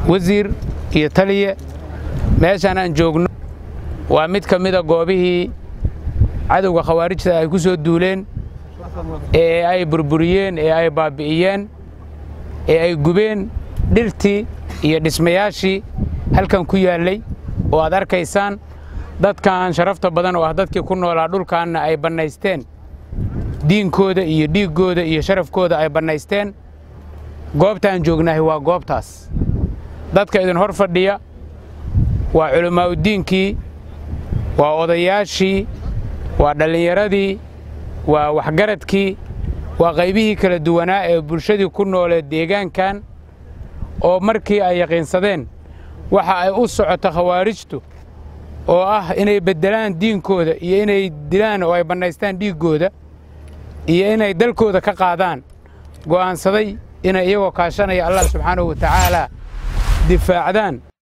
wasiir iyo taliye meeshaan aan joogno waa mid ka mida goobihii cadowga khawaarijta ay ku soo duuleen ee ay burburiyeen ee ay baabbi'iyeen ee ay gubeen dhirtii iyo dhismayaashii halkan ku yaallay oo aad arkaysaan dadkan sharafta badan oo ah dadkii ku noolaa dhulkaanna ay bannaysteen diinkooda iyo dhiiggooda iyo sharafkooda ay bannaysteen goobtaan joognahay waa goobtaas dadka idin hor fadhiya waa culammaa'udiinkii waa odayaashii waa dhallinyaradii waa waxgaradkii waa qaybihii kala duwanaa ee bulshadii ku noolee deegaankan oo markii ay yaqiinsadeen waxa ay u socota khawaarijtu oo ah inay beddelaan diinkooda iyo inay dilaan oo ay bannaystaan dhiiggooda iyo inay dalkooda ka qaadaan go'aansaday inay iyagoo kaashanaya allah subxaanahu wa tacaalaa difaacdaan